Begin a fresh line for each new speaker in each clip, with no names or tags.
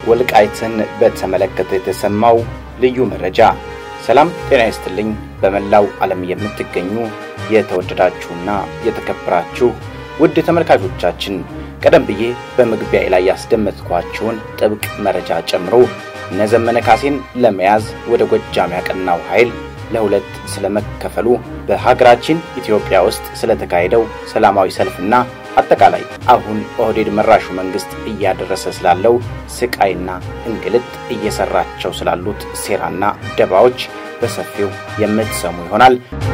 ወልቃይትን በተመለከተ የተሰማው ልዩ መረጃ። ሰላም ጤና ይስጥልኝ። በመላው ዓለም የምትገኙ የተወደዳችሁና የተከበራችሁ ውድ ተመልካቾቻችን ቀደም ብዬ በመግቢያ ላይ ያስደመጥኳችሁን ጥብቅ መረጃ ጨምሮ እነ ዘመነ ካሴን ለመያዝ ወደ ጎጃም ያቀናው ኃይል ለሁለት ስለመከፈሉ በሀገራችን ኢትዮጵያ ውስጥ ስለተካሄደው ሰላማዊ ሰልፍና አጠቃላይ አሁን ኦህዴድ መራሹ መንግስት እያደረሰ ስላለው ስቃይና እንግልት እየሰራቸው ስላሉት ሴራና ደባዎች በሰፊው የምትሰሙ ይሆናል።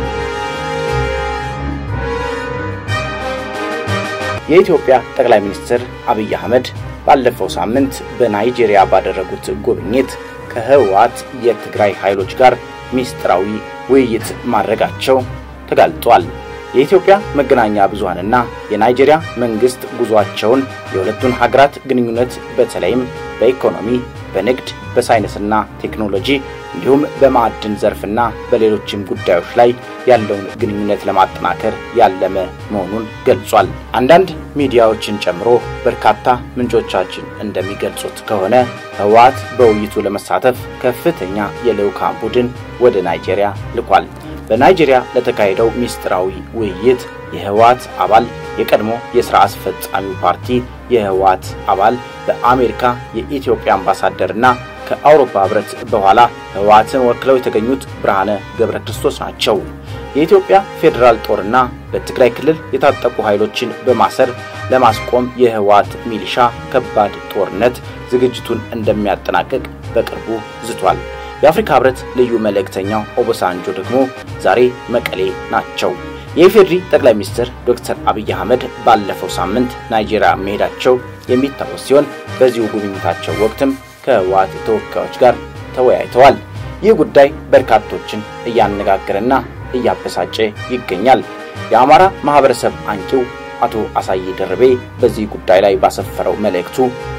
የኢትዮጵያ ጠቅላይ ሚኒስትር አብይ አህመድ ባለፈው ሳምንት በናይጄሪያ ባደረጉት ጉብኝት ከህወሓት የትግራይ ኃይሎች ጋር ሚስጥራዊ ውይይት ማድረጋቸው ተጋልጧል። የኢትዮጵያ መገናኛ ብዙሃንና የናይጄሪያ መንግስት ጉዟቸውን የሁለቱን ሀገራት ግንኙነት በተለይም በኢኮኖሚ፣ በንግድ፣ በሳይንስና ቴክኖሎጂ እንዲሁም በማዕድን ዘርፍና በሌሎችም ጉዳዮች ላይ ያለውን ግንኙነት ለማጠናከር ያለመ መሆኑን ገልጿል። አንዳንድ ሚዲያዎችን ጨምሮ በርካታ ምንጮቻችን እንደሚገልጹት ከሆነ ህወሓት በውይይቱ ለመሳተፍ ከፍተኛ የልዑካን ቡድን ወደ ናይጄሪያ ልኳል። በናይጄሪያ ለተካሄደው ሚስጥራዊ ውይይት የህወሓት አባል የቀድሞ የሥራ አስፈጻሚው ፓርቲ የህወሓት አባል በአሜሪካ የኢትዮጵያ አምባሳደርና ከአውሮፓ ህብረት በኋላ ህወሓትን ወክለው የተገኙት ብርሃነ ገብረ ክርስቶስ ናቸው። የኢትዮጵያ ፌዴራል ጦርና በትግራይ ክልል የታጠቁ ኃይሎችን በማሰር ለማስቆም የህወሓት ሚሊሻ ከባድ ጦርነት ዝግጅቱን እንደሚያጠናቅቅ በቅርቡ ዝቷል። የአፍሪካ ህብረት ልዩ መልእክተኛው ኦቦሳንጆ ደግሞ ዛሬ መቀሌ ናቸው። የኢፌዴሪ ጠቅላይ ሚኒስትር ዶክተር አብይ አህመድ ባለፈው ሳምንት ናይጄሪያ መሄዳቸው የሚታወስ ሲሆን በዚሁ ጉብኝታቸው ወቅትም ከህወሓት ተወካዮች ጋር ተወያይተዋል። ይህ ጉዳይ በርካቶችን እያነጋገረና እያበሳጨ ይገኛል። የአማራ ማህበረሰብ አንቂው አቶ አሳዬ ደርቤ በዚህ ጉዳይ ላይ ባሰፈረው መልእክቱ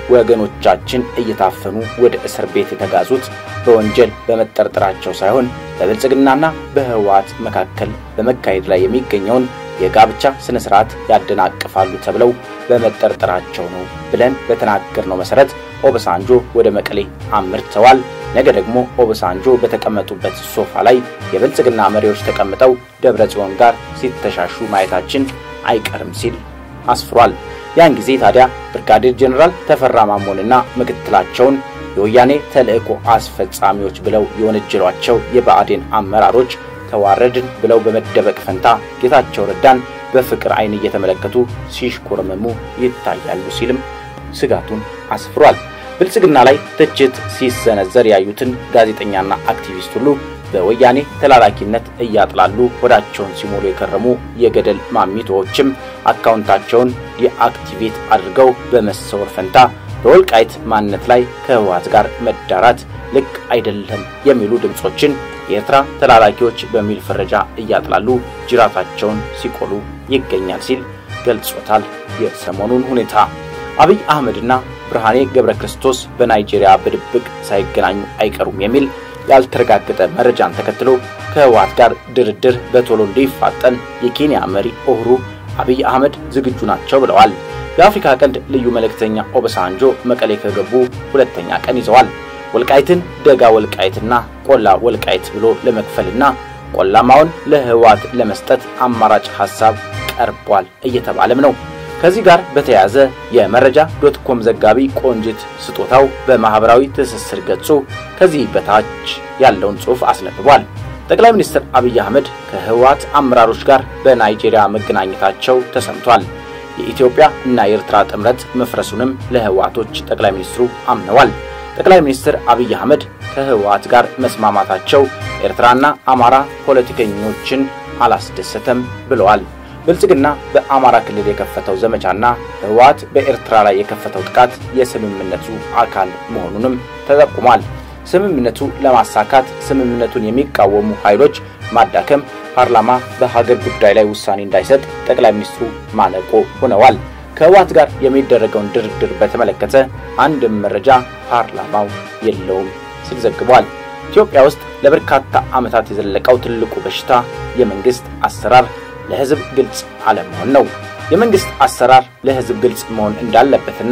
ወገኖቻችን እየታፈኑ ወደ እስር ቤት የተጋዙት በወንጀል በመጠርጠራቸው ሳይሆን በብልጽግናና በህወሓት መካከል በመካሄድ ላይ የሚገኘውን የጋብቻ ስነ ስርዓት ያደናቅፋሉ ተብለው በመጠርጠራቸው ነው ብለን በተናገርነው መሰረት ኦበሳንጆ ወደ መቀሌ አምርተዋል። ነገ ደግሞ ኦበሳንጆ በተቀመጡበት ሶፋ ላይ የብልጽግና መሪዎች ተቀምጠው ደብረ ጽዮን ጋር ሲተሻሹ ማየታችን አይቀርም ሲል አስፍሯል። ያን ጊዜ ታዲያ ብርጋዴር ጄኔራል ተፈራ ማሞንና ምክትላቸውን የወያኔ ተልእኮ አስፈጻሚዎች ብለው የወነጀሏቸው የብአዴን አመራሮች ተዋረድን ብለው በመደበቅ ፈንታ ጌታቸው ረዳን በፍቅር ዓይን እየተመለከቱ ሲሽኮረመሙ ይታያሉ ሲልም ስጋቱን አስፍሯል። ብልጽግና ላይ ትችት ሲሰነዘር ያዩትን ጋዜጠኛና አክቲቪስት ሁሉ በወያኔ ተላላኪነት እያጥላሉ ሆዳቸውን ሲሞሉ የከረሙ የገደል ማሚቶዎችም አካውንታቸውን ዲአክቲቬት አድርገው በመሰወር ፈንታ በወልቃይት ማንነት ላይ ከህወሓት ጋር መዳራት ልክ አይደለም የሚሉ ድምፆችን የኤርትራ ተላላኪዎች በሚል ፍረጃ እያጥላሉ ጅራታቸውን ሲቆሉ ይገኛል ሲል ገልጾታል። የሰሞኑን ሁኔታ አብይ አህመድና ብርሃኔ ገብረ ክርስቶስ በናይጄሪያ በድብቅ ሳይገናኙ አይቀሩም የሚል ያልተረጋገጠ መረጃን ተከትሎ ከህወሓት ጋር ድርድር በቶሎ እንዲፋጠን የኬንያ መሪ ኦህሩ አብይ አህመድ ዝግጁ ናቸው ብለዋል። የአፍሪካ ቀንድ ልዩ መልእክተኛ ኦበሳንጆ መቀሌ ከገቡ ሁለተኛ ቀን ይዘዋል። ወልቃይትን ደጋ ወልቃይትና ቆላ ወልቃይት ብሎ ለመክፈልና ቆላማውን ለህወሓት ለመስጠት አማራጭ ሐሳብ ቀርቧል እየተባለም ነው። ከዚህ ጋር በተያያዘ የመረጃ ዶት ኮም ዘጋቢ ቆንጅት ስጦታው በማህበራዊ ትስስር ገጹ ከዚህ በታች ያለውን ጽሑፍ አስነብቧል። ጠቅላይ ሚኒስትር አብይ አህመድ ከህወሓት አመራሮች ጋር በናይጄሪያ መገናኘታቸው ተሰምቷል። የኢትዮጵያ እና የኤርትራ ጥምረት መፍረሱንም ለህወሓቶች ጠቅላይ ሚኒስትሩ አምነዋል። ጠቅላይ ሚኒስትር አብይ አህመድ ከህወሓት ጋር መስማማታቸው ኤርትራና አማራ ፖለቲከኞችን አላስደሰተም ብለዋል። ብልጽግና በአማራ ክልል የከፈተው ዘመቻና ህወሓት በኤርትራ ላይ የከፈተው ጥቃት የስምምነቱ አካል መሆኑንም ተጠቁሟል። ስምምነቱ ለማሳካት ስምምነቱን የሚቃወሙ ኃይሎች ማዳከም፣ ፓርላማ በሀገር ጉዳይ ላይ ውሳኔ እንዳይሰጥ ጠቅላይ ሚኒስትሩ ማነቆ ሆነዋል። ከህወሓት ጋር የሚደረገውን ድርድር በተመለከተ አንድም መረጃ ፓርላማው የለውም ሲል ዘግቧል። ኢትዮጵያ ውስጥ ለበርካታ ዓመታት የዘለቀው ትልቁ በሽታ የመንግስት አሰራር ለህዝብ ግልጽ አለመሆን ነው። የመንግስት አሰራር ለህዝብ ግልጽ መሆን እንዳለበትና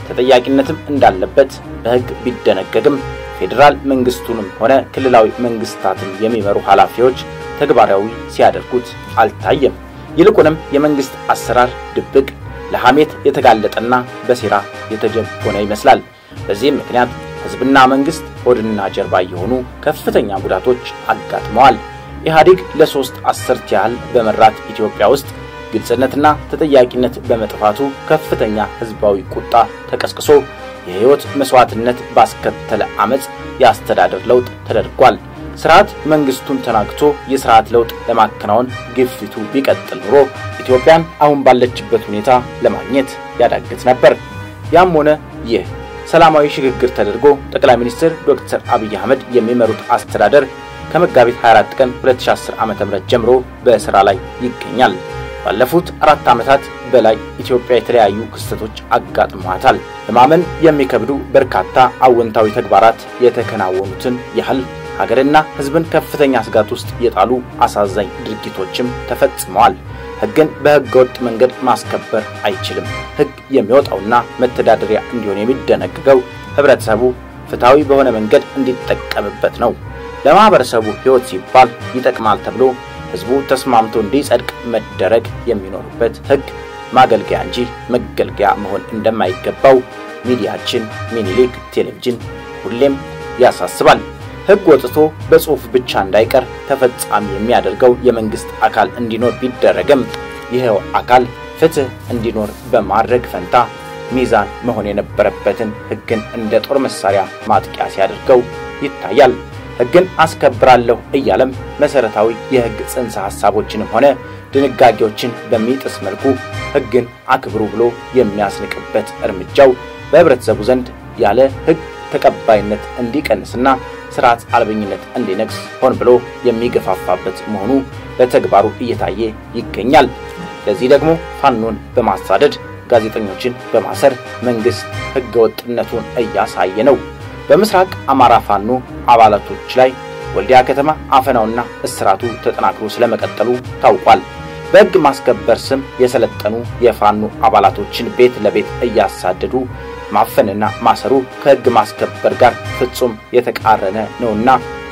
ተጠያቂነትም እንዳለበት በሕግ ቢደነገግም ፌዴራል መንግስቱንም ሆነ ክልላዊ መንግስታትን የሚመሩ ኃላፊዎች ተግባራዊ ሲያደርጉት አልታየም። ይልቁንም የመንግስት አሰራር ድብቅ፣ ለሐሜት የተጋለጠና በሴራ የተጀቦነ ይመስላል። በዚህም ምክንያት ሕዝብና መንግስት ሆድና ጀርባ የሆኑ ከፍተኛ ጉዳቶች አጋጥመዋል። ኢህአዴግ ለሶስት አስርት ያህል በመራት ኢትዮጵያ ውስጥ ግልጽነትና ተጠያቂነት በመጥፋቱ ከፍተኛ ህዝባዊ ቁጣ ተቀስቅሶ የህይወት መስዋዕትነት ባስከተለ አመፅ የአስተዳደር ለውጥ ተደርጓል። ስርዓት መንግስቱን ተናግቶ የስርዓት ለውጥ ለማከናወን ግፊቱ ቢቀጥል ኑሮ ኢትዮጵያን አሁን ባለችበት ሁኔታ ለማግኘት ያዳግት ነበር። ያም ሆነ ይህ ሰላማዊ ሽግግር ተደርጎ ጠቅላይ ሚኒስትር ዶክተር አብይ አህመድ የሚመሩት አስተዳደር ከመጋቢት 24 ቀን 2010 ዓ.ም ጀምሮ በስራ ላይ ይገኛል። ባለፉት አራት ዓመታት በላይ ኢትዮጵያ የተለያዩ ክስተቶች አጋጥመዋታል። ለማመን የሚከብዱ በርካታ አወንታዊ ተግባራት የተከናወኑትን ያህል ሀገርና ሕዝብን ከፍተኛ ስጋት ውስጥ የጣሉ አሳዛኝ ድርጊቶችም ተፈጽመዋል። ሕግን በሕገ ወጥ መንገድ ማስከበር አይችልም። ሕግ የሚወጣውና መተዳደሪያ እንዲሆን የሚደነግገው ህብረተሰቡ ፍትሐዊ በሆነ መንገድ እንዲጠቀምበት ነው። ለማህበረሰቡ ሕይወት ሲባል ይጠቅማል ተብሎ ህዝቡ ተስማምቶ እንዲጸድቅ መደረግ የሚኖርበት ሕግ ማገልገያ እንጂ መገልገያ መሆን እንደማይገባው ሚዲያችን ሚኒሊክ ቴሌቪዥን ሁሌም ያሳስባል። ሕግ ወጥቶ በጽሑፍ ብቻ እንዳይቀር ተፈጻሚ የሚያደርገው የመንግስት አካል እንዲኖር ቢደረግም ይኸው አካል ፍትህ እንዲኖር በማድረግ ፈንታ ሚዛን መሆን የነበረበትን ሕግን እንደ ጦር መሳሪያ ማጥቂያ ሲያደርገው ይታያል። ሕግን አስከብራለሁ እያለም መሰረታዊ የሕግ ጽንሰ ሐሳቦችንም ሆነ ድንጋጌዎችን በሚጥስ መልኩ ሕግን አክብሩ ብሎ የሚያስንቅበት እርምጃው በህብረተሰቡ ዘንድ ያለ ሕግ ተቀባይነት እንዲቀንስና ስርዓት አልበኝነት እንዲነግስ ሆን ብሎ የሚገፋፋበት መሆኑ በተግባሩ እየታየ ይገኛል። ለዚህ ደግሞ ፋኖን በማሳደድ ጋዜጠኞችን በማሰር መንግስት ህገወጥነቱን እያሳየ ነው። በምስራቅ አማራ ፋኖ አባላቶች ላይ ወልዲያ ከተማ አፈናውና እስራቱ ተጠናክሮ ስለመቀጠሉ ታውቋል። በሕግ ማስከበር ስም የሰለጠኑ የፋኖ አባላቶችን ቤት ለቤት እያሳደዱ ማፈንና ማሰሩ ከሕግ ማስከበር ጋር ፍጹም የተቃረነ ነውና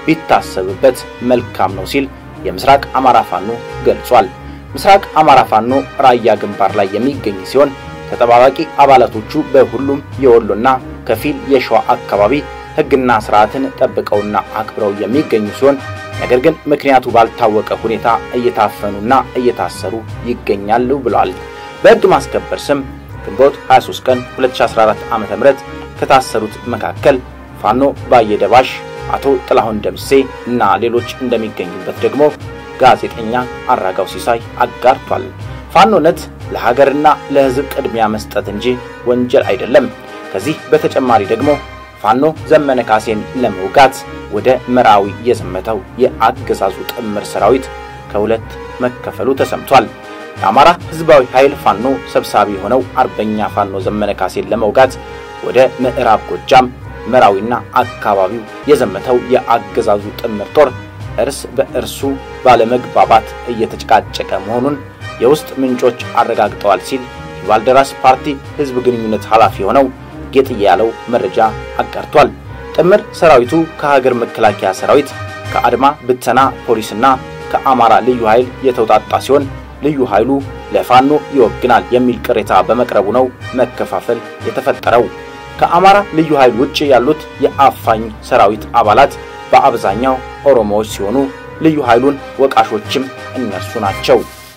ቢታሰብበት መልካም ነው ሲል የምስራቅ አማራ ፋኖ ገልጿል። ምስራቅ አማራ ፋኖ ራያ ግንባር ላይ የሚገኝ ሲሆን ተጠባባቂ አባላቶቹ በሁሉም የወሎና ከፊል የሸዋ አካባቢ ሕግና ስርዓትን ጠብቀውና አክብረው የሚገኙ ሲሆን ነገር ግን ምክንያቱ ባልታወቀ ሁኔታ እየታፈኑና እየታሰሩ ይገኛሉ ብለዋል። በሕግ ማስከበር ስም ግንቦት 23 ቀን 2014 ዓ.ም ከታሰሩት መካከል ፋኖ ባየደባሽ፣ አቶ ጥላሁን ደምሴ እና ሌሎች እንደሚገኙበት ደግሞ ጋዜጠኛ አራጋው ሲሳይ አጋርቷል። ፋኖነት ለሀገርና ለሕዝብ ቅድሚያ መስጠት እንጂ ወንጀል አይደለም። ከዚህ በተጨማሪ ደግሞ ፋኖ ዘመነ ካሴን ለመውጋት ወደ መራዊ የዘመተው የአገዛዙ ጥምር ሰራዊት ከሁለት መከፈሉ ተሰምቷል። የአማራ ሕዝባዊ ኃይል ፋኖ ሰብሳቢ የሆነው አርበኛ ፋኖ ዘመነ ካሴን ለመውጋት ወደ ምዕራብ ጎጃም መራዊና አካባቢው የዘመተው የአገዛዙ ጥምር ጦር እርስ በእርሱ ባለመግባባት እየተጨቃጨቀ መሆኑን የውስጥ ምንጮች አረጋግጠዋል ሲል የባልደራስ ፓርቲ ሕዝብ ግንኙነት ኃላፊ የሆነው ጌጥዬ ያለው መረጃ አጋርቷል። ጥምር ሰራዊቱ ከሀገር መከላከያ ሰራዊት፣ ከአድማ ብተና ፖሊስና ከአማራ ልዩ ኃይል የተውጣጣ ሲሆን ልዩ ኃይሉ ለፋኖ ይወግናል የሚል ቅሬታ በመቅረቡ ነው መከፋፈል የተፈጠረው። ከአማራ ልዩ ኃይል ውጭ ያሉት የአፋኝ ሰራዊት አባላት በአብዛኛው ኦሮሞዎች ሲሆኑ ልዩ ኃይሉን ወቃሾችም እነርሱ ናቸው።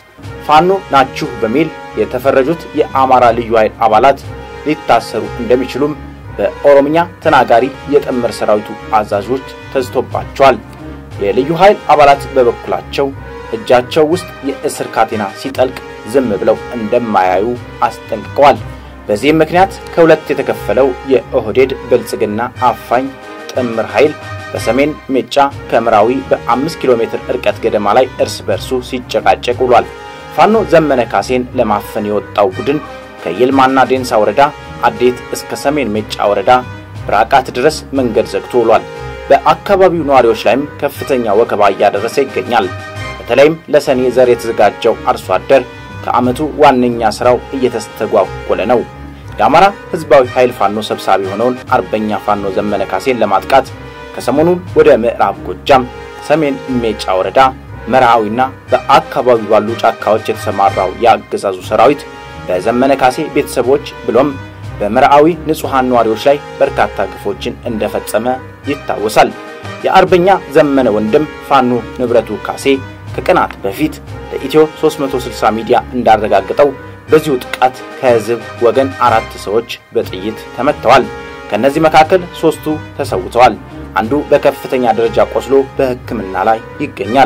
ፋኖ ናችሁ በሚል የተፈረጁት የአማራ ልዩ ኃይል አባላት ሊታሰሩ እንደሚችሉም በኦሮምኛ ተናጋሪ የጥምር ሰራዊቱ አዛዦች ተዝቶባቸዋል። የልዩ ኃይል አባላት በበኩላቸው እጃቸው ውስጥ የእስር ካቴና ሲጠልቅ ዝም ብለው እንደማያዩ አስጠንቅቀዋል። በዚህም ምክንያት ከሁለት የተከፈለው የኦህዴድ ብልጽግና አፋኝ ጥምር ኃይል በሰሜን ሜጫ ከምራዊ በአምስት ኪሎ ሜትር ርቀት ገደማ ላይ እርስ በርሱ ሲጨቃጨቅ ውሏል። ፋኖ ዘመነ ካሴን ለማፈን የወጣው ቡድን ከይልማና ዴንሳ ወረዳ አዴት እስከ ሰሜን ሜጫ ወረዳ ብራቃት ድረስ መንገድ ዘግቶ ውሏል። በአካባቢው ነዋሪዎች ላይም ከፍተኛ ወከባ እያደረሰ ይገኛል። በተለይም ለሰኔ ዘር የተዘጋጀው አርሶ አደር ከዓመቱ ዋነኛ ሥራው እየተስተጓጎለ ነው። የአማራ ህዝባዊ ኃይል ፋኖ ሰብሳቢ የሆነውን አርበኛ ፋኖ ዘመነ ካሴን ለማጥቃት ከሰሞኑን ወደ ምዕራብ ጎጃም ሰሜን ሜጫ ወረዳ መርዓዊና በአካባቢው ባሉ ጫካዎች የተሰማራው የአገዛዙ ሰራዊት በዘመነ ካሴ ቤተሰቦች ብሎም በመርዓዊ ንጹሐን ነዋሪዎች ላይ በርካታ ግፎችን እንደፈጸመ ይታወሳል። የአርበኛ ዘመነ ወንድም ፋኖ ንብረቱ ካሴ ከቀናት በፊት ለኢትዮ 360 ሚዲያ እንዳረጋገጠው በዚሁ ጥቃት ከህዝብ ወገን አራት ሰዎች በጥይት ተመትተዋል። ከእነዚህ መካከል ሦስቱ ተሰውተዋል። አንዱ በከፍተኛ ደረጃ ቆስሎ በሕክምና ላይ ይገኛል።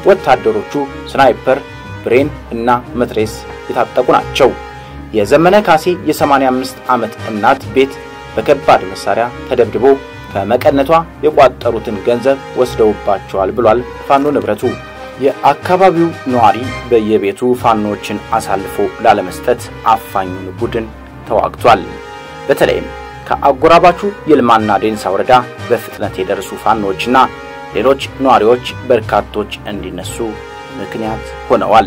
ወታደሮቹ ስናይፐር፣ ብሬን እና መትሬስ የታጠቁ ናቸው። የዘመነ ካሴ የ85 ዓመት እናት ቤት በከባድ መሳሪያ ተደብድቦ ከመቀነቷ የቋጠሩትን ገንዘብ ወስደውባቸዋል ብሏል ፋኖ ንብረቱ። የአካባቢው ነዋሪ በየቤቱ ፋኖዎችን አሳልፎ ላለመስጠት አፋኙን ቡድን ተዋግቷል። በተለይም ከአጎራባቹ የልማና ዴንሳ ወረዳ በፍጥነት የደረሱ ፋኖዎችና ሌሎች ነዋሪዎች በርካቶች እንዲነሱ ምክንያት ሆነዋል።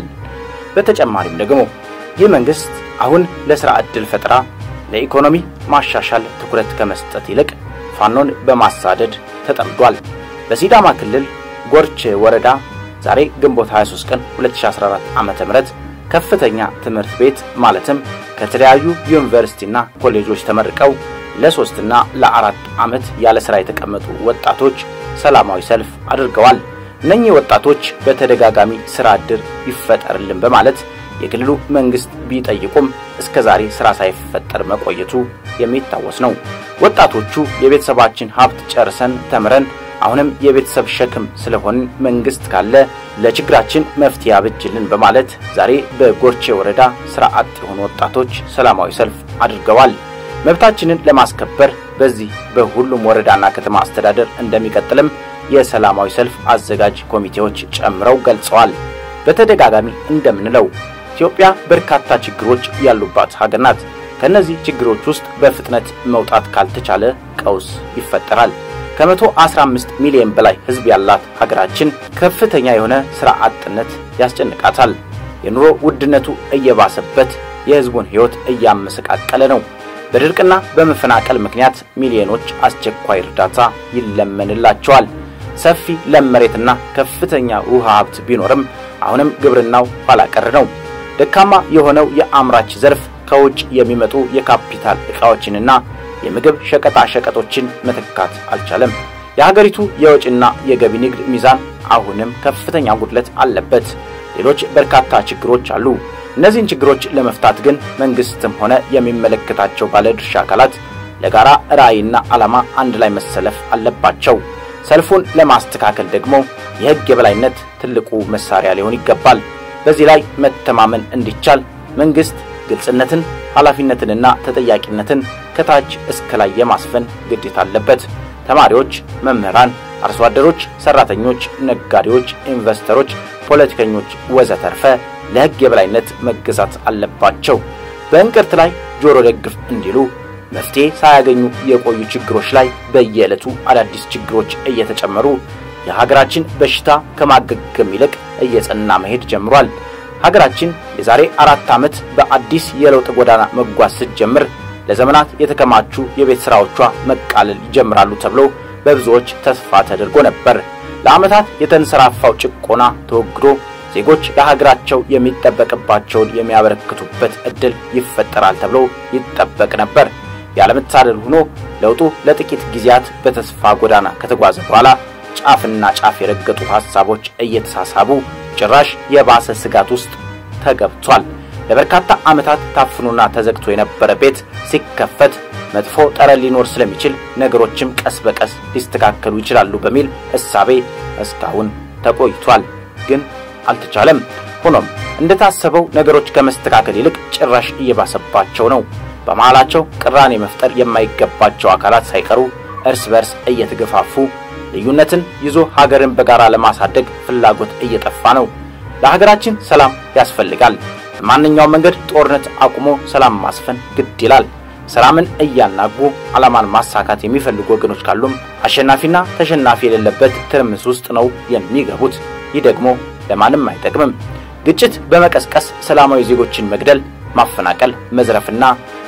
በተጨማሪም ደግሞ ይህ መንግስት አሁን ለሥራ ዕድል ፈጠራ፣ ለኢኮኖሚ ማሻሻል ትኩረት ከመስጠት ይልቅ ፋኖን በማሳደድ ተጠምዷል። በሲዳማ ክልል ጎርች ወረዳ ዛሬ ግንቦት 23 ቀን 2014 ዓ.ም ከፍተኛ ትምህርት ቤት ማለትም ከተለያዩ ዩኒቨርሲቲና ኮሌጆች ተመርቀው ለሶስትና ለአራት ዓመት ያለ ሥራ የተቀመጡ ወጣቶች ሰላማዊ ሰልፍ አድርገዋል። እነኚህ ወጣቶች በተደጋጋሚ ሥራ ዕድል ይፈጠርልን በማለት የክልሉ መንግስት ቢጠይቁም እስከ ዛሬ ሥራ ሳይፈጠር መቆየቱ የሚታወስ ነው። ወጣቶቹ የቤተሰባችን ሀብት ጨርሰን ተምረን አሁንም የቤተሰብ ሸክም ስለሆን መንግስት ካለ ለችግራችን መፍትሄ አብጅልን በማለት ዛሬ በጎርቼ ወረዳ ሥራ አጥ የሆኑ ወጣቶች ሰላማዊ ሰልፍ አድርገዋል። መብታችንን ለማስከበር በዚህ በሁሉም ወረዳና ከተማ አስተዳደር እንደሚቀጥልም የሰላማዊ ሰልፍ አዘጋጅ ኮሚቴዎች ጨምረው ገልጸዋል። በተደጋጋሚ እንደምንለው ኢትዮጵያ በርካታ ችግሮች ያሉባት ሀገር ናት። ከእነዚህ ችግሮች ውስጥ በፍጥነት መውጣት ካልተቻለ ቀውስ ይፈጠራል። ከመቶ 15 ሚሊዮን በላይ ሕዝብ ያላት ሀገራችን ከፍተኛ የሆነ ሥራ አጥነት ያስጨንቃታል። የኑሮ ውድነቱ እየባሰበት የሕዝቡን ሕይወት እያመሰቃቀለ ነው። በድርቅና በመፈናቀል ምክንያት ሚሊዮኖች አስቸኳይ እርዳታ ይለመንላቸዋል። ሰፊ ለም መሬትና ከፍተኛ ውሃ ሀብት ቢኖርም አሁንም ግብርናው ኋላ ቀር ነው። ደካማ የሆነው የአምራች ዘርፍ ከውጭ የሚመጡ የካፒታል ዕቃዎችንና የምግብ ሸቀጣ ሸቀጦችን መተካት አልቻለም። የሀገሪቱ የወጪና የገቢ ንግድ ሚዛን አሁንም ከፍተኛ ጉድለት አለበት። ሌሎች በርካታ ችግሮች አሉ። እነዚህን ችግሮች ለመፍታት ግን መንግስትም ሆነ የሚመለከታቸው ባለድርሻ አካላት ለጋራ ራዕይና ዓላማ አንድ ላይ መሰለፍ አለባቸው። ሰልፉን ለማስተካከል ደግሞ የሕግ የበላይነት ትልቁ መሳሪያ ሊሆን ይገባል። በዚህ ላይ መተማመን እንዲቻል መንግስት ግልጽነትን፣ ኃላፊነትንና ተጠያቂነትን ከታች እስከ ላይ የማስፈን ግዴታ አለበት። ተማሪዎች፣ መምህራን፣ አርሶ አደሮች፣ ሰራተኞች፣ ነጋዴዎች፣ ኢንቨስተሮች፣ ፖለቲከኞች ወዘተርፈ ለሕግ የበላይነት መገዛት አለባቸው። በእንቅርት ላይ ጆሮ ደግፍ እንዲሉ መፍትሄ ሳያገኙ የቆዩ ችግሮች ላይ በየዕለቱ አዳዲስ ችግሮች እየተጨመሩ የሀገራችን በሽታ ከማገገም ይልቅ እየጸና መሄድ ጀምሯል። ሀገራችን የዛሬ አራት ዓመት በአዲስ የለውጥ ጎዳና መጓዝ ስትጀምር ለዘመናት የተከማቹ የቤት ሥራዎቿ መቃለል ይጀምራሉ ተብሎ በብዙዎች ተስፋ ተደርጎ ነበር። ለዓመታት የተንሰራፋው ጭቆና ተወግዶ ዜጎች ለሀገራቸው የሚጠበቅባቸውን የሚያበረክቱበት ዕድል ይፈጠራል ተብሎ ይጠበቅ ነበር። ያለመታደል ሆኖ ለውጡ ለጥቂት ጊዜያት በተስፋ ጎዳና ከተጓዘ በኋላ ጫፍና ጫፍ የረገጡ ሐሳቦች እየተሳሳቡ ጭራሽ የባሰ ስጋት ውስጥ ተገብቷል። ለበርካታ ዓመታት ታፍኖና ተዘግቶ የነበረ ቤት ሲከፈት መጥፎ ጠረን ሊኖር ስለሚችል ነገሮችም ቀስ በቀስ ሊስተካከሉ ይችላሉ በሚል እሳቤ እስካሁን ተቆይቷል። ግን አልተቻለም። ሆኖም እንደታሰበው ነገሮች ከመስተካከል ይልቅ ጭራሽ እየባሰባቸው ነው። በመሃላቸው ቅራኔ መፍጠር የማይገባቸው አካላት ሳይቀሩ እርስ በርስ እየተገፋፉ ልዩነትን ይዞ ሀገርን በጋራ ለማሳደግ ፍላጎት እየጠፋ ነው። ለሀገራችን ሰላም ያስፈልጋል። በማንኛውም መንገድ ጦርነት አቁሞ ሰላም ማስፈን ግድ ይላል። ሰላምን እያናጉ ዓላማን ማሳካት የሚፈልጉ ወገኖች ካሉም አሸናፊና ተሸናፊ የሌለበት ትርምስ ውስጥ ነው የሚገቡት። ይህ ደግሞ ለማንም አይጠቅምም። ግጭት በመቀስቀስ ሰላማዊ ዜጎችን መግደል፣ ማፈናቀል፣ መዝረፍና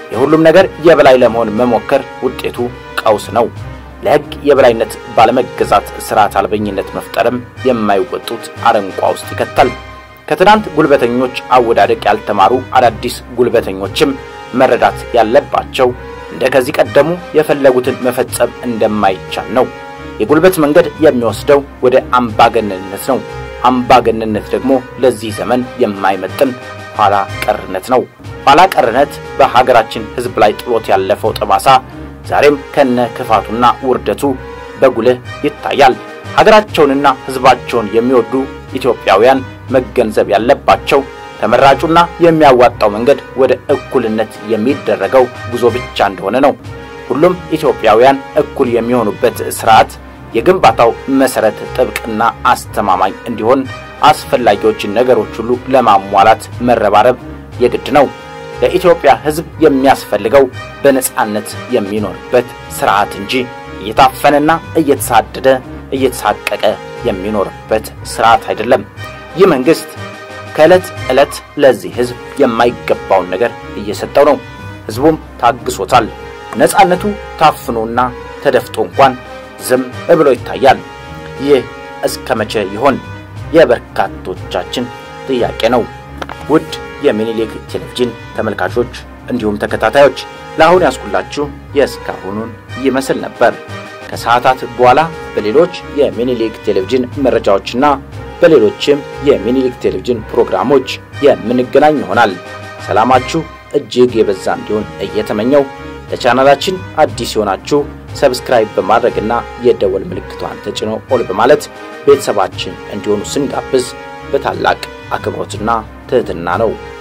የሁሉም ነገር የበላይ ለመሆን መሞከር ውጤቱ ቀውስ ነው። ለሕግ የበላይነት ባለመገዛት ስርዓት አልበኝነት መፍጠርም የማይወጡት አረንቋ ውስጥ ይከታል። ከትናንት ጉልበተኞች አወዳደቅ ያልተማሩ አዳዲስ ጉልበተኞችም መረዳት ያለባቸው እንደ ከዚህ ቀደሙ የፈለጉትን መፈጸም እንደማይቻል ነው። የጉልበት መንገድ የሚወስደው ወደ አምባገነንነት ነው። አምባገነንነት ደግሞ ለዚህ ዘመን የማይመጥን ኋላ ቀርነት ነው። ኋላ ቀርነት በሀገራችን ሕዝብ ላይ ጥሎት ያለፈው ጠባሳ ዛሬም ከነ ክፋቱና ውርደቱ በጉልህ ይታያል። ሀገራቸውንና ሕዝባቸውን የሚወዱ ኢትዮጵያውያን መገንዘብ ያለባቸው ተመራጩና የሚያዋጣው መንገድ ወደ እኩልነት የሚደረገው ጉዞ ብቻ እንደሆነ ነው። ሁሉም ኢትዮጵያውያን እኩል የሚሆኑበት ስርዓት የግንባታው መሰረት ጥብቅና አስተማማኝ እንዲሆን አስፈላጊዎችን ነገሮች ሁሉ ለማሟላት መረባረብ የግድ ነው። ለኢትዮጵያ ሕዝብ የሚያስፈልገው በነጻነት የሚኖርበት ስርዓት እንጂ እየታፈነና እየተሳደደ እየተሳቀቀ የሚኖርበት ስርዓት አይደለም። ይህ መንግስት ከዕለት ዕለት ለዚህ ሕዝብ የማይገባውን ነገር እየሰጠው ነው። ሕዝቡም ታግሶታል። ነጻነቱ ታፍኖና ተደፍጦ እንኳን ዝም ብሎ ይታያል። ይህ እስከ መቼ ይሆን የበርካቶቻችን ጥያቄ ነው። ውድ የሚኒሊክ ቴሌቪዥን ተመልካቾች እንዲሁም ተከታታዮች ለአሁን ያስኩላችሁ የእስካሁኑን ይመስል ነበር። ከሰዓታት በኋላ በሌሎች የሚኒሊክ ቴሌቪዥን መረጃዎችና በሌሎችም የሚኒሊክ ቴሌቪዥን ፕሮግራሞች የምንገናኝ ይሆናል። ሰላማችሁ እጅግ የበዛ እንዲሆን እየተመኘው ለቻናላችን አዲስ የሆናችሁ ሰብስክራይብ በማድረግና የደወል ምልክቷን ተጭኖ ኦል በማለት ቤተሰባችን እንዲሆኑ ስንጋብዝ በታላቅ አክብሮትና ትህትና ነው።